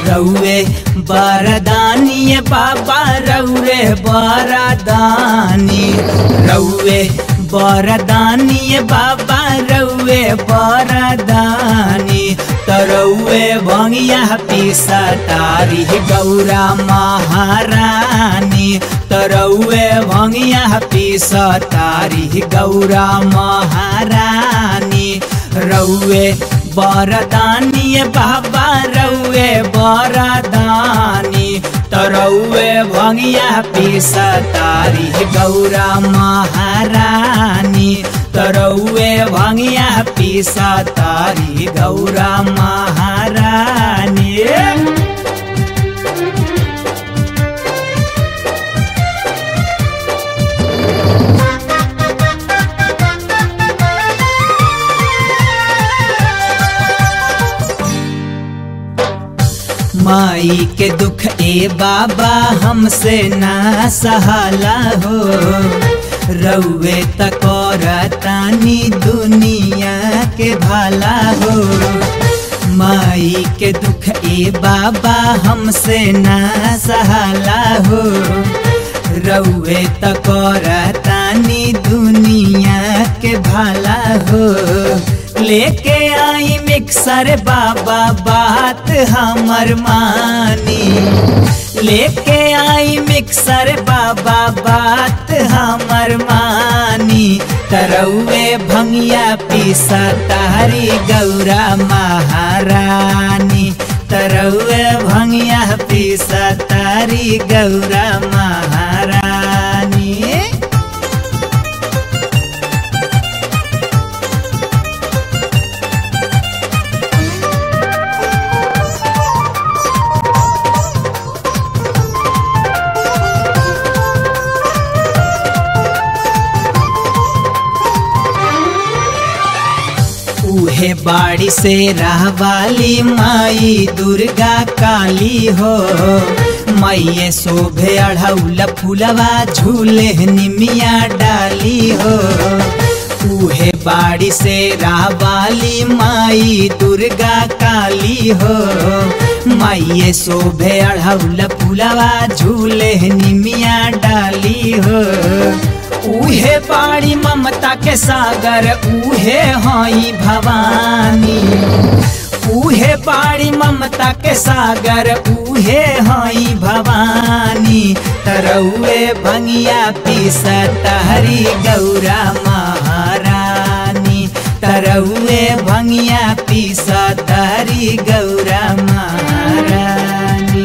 रउए बरदानी बाबा रउए बरदानी रउए बरदानी बाबा रउए बरदानी तरौए भंगिया पिसा तारी गौरा महारानी तरौए भंगिया पिसा तारी गौरा महारानी रउए बरदानी बाबा रउए बरदानी तरौए भंगिया पिसा तारी गौरा महारानी तरौए भंगिया पिसा तारी गौरा महारानी माई के दुख ए बाबा हमसे ना सहाला हो रउए तकोरतानी दुनिया के भाला हो माई के दुख ए बाबा हमसे ना सहाला हो रउए तकोरतानी दुनिया के भाला हो लेके आई मिक्सर बाबा बात हमर मानी लेके आई मिक्सर बाबा बात हमर मानी तरौए भंगिया पीसा तारी गौरा महारानी तरौए भंगिया पीसा तारी गौरा महारानी उहे बाड़ी से रहवाली माई दुर्गा काली हो मैये शोभे अढ़ौल फुलवा झूले निमिया डाली हो उहे बाड़ी से रहवाली माई दुर्गा काली हो मैये शोभे अढ़ौल फुलवा झूले निमिया डाली हो उहे पाड़ी ममता के सागर उहे हई भवानी उहे पाड़ी ममता के सागर उहे हई भवानी तरौए भंगिया पीसा तहरी गौरा महारानी तरौए भंगिया पीसा तहरी गौरा महारानी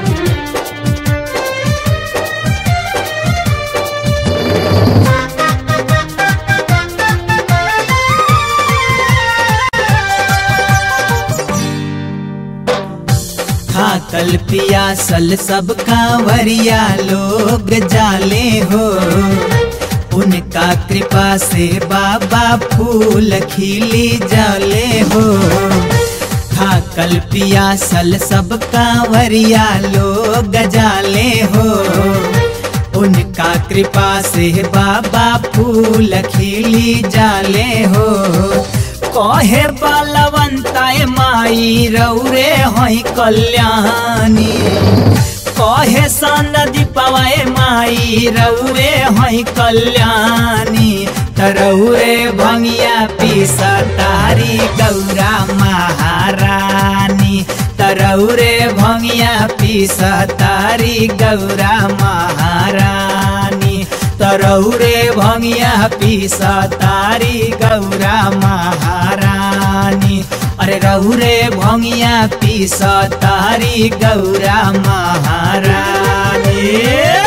थाकल पियासल सब कांवरिया लोग जाले हो उनका कृपा से बाबा फूल खिली जाले हो थाकल पियासल सब कांवरिया लोग जाले हो उनका कृपा से बाबा फूल खिली जाले हो कहे बलवंताय माई रौरे हई कल्याणी कहे सनदी पवाए माई रौरे हई कल्याणी तरौरे भंगिया पीसा तारी गौरा महारानी तरौरे भंगिया पीसा तारी गौरा महारानी तरौरे भंगिया पीसा तारी गौरा महारानी अरे रौरे भंगिया पीसा तारी गौरा महारानी